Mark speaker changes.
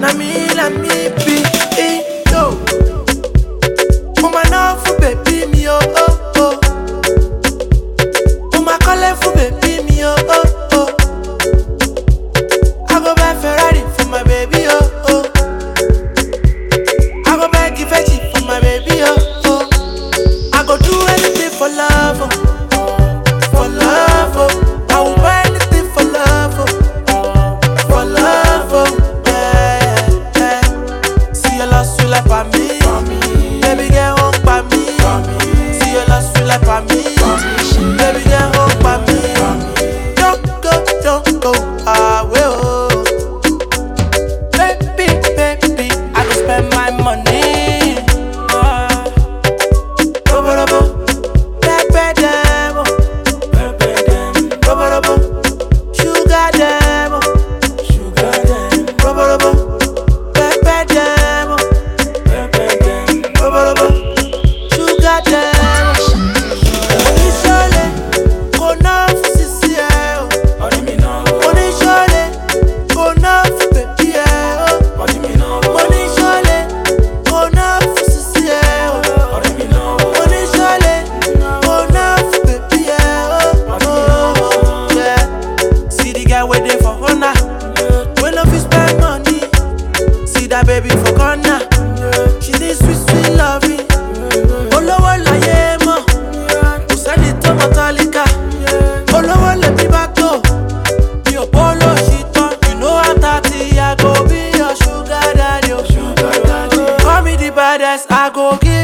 Speaker 1: na me, na me be it, yo. Mama know for baby me, oh, oh, oh. Mama calling for baby me, oh, oh, oh. I go buy Ferrari for my baby, oh, oh. I go buy Givenchy for my baby, oh, oh. I go do anything for love, oh. For love, oh. I will buy anything for love, oh. For love, oh. Yeah, yeah. See your love sweet like for me. Baby girl, won't buy me. See your love sweet like for me. Baby girl, won't buy me. Don't go, don't go away, oh. Baby, baby, I go spend my money. Ah. Robo, robo, pepe dem, oh. Robo, robo, sugar dem, oh. Robo, robo, pepe dem, oh. Robo, robo, sugar dem, oh. Oníṣọ́lé, kò ná fún sisi ẹ̀ o. Oníṣọ́lé, kò ná fún bèbí ẹ̀ o. Oníṣọ́lé, kò ná fún sisi ẹ̀ o. Oníṣọ́lé, kò ná fún bèbí ẹ̀ o. Yeah. See the guy wey dey for corner, wey no fit spend money. See that baby for corner, she need sweet sweet loving. Olówó láyé mọ̀, kò sẹ́ni tó mọ tálíkà. Olówó lèmi bá tó, mi ò bọ́ lóṣì tán. You know I'm thirty, I go be your sugar daddy. o. Call me the baddest, I go give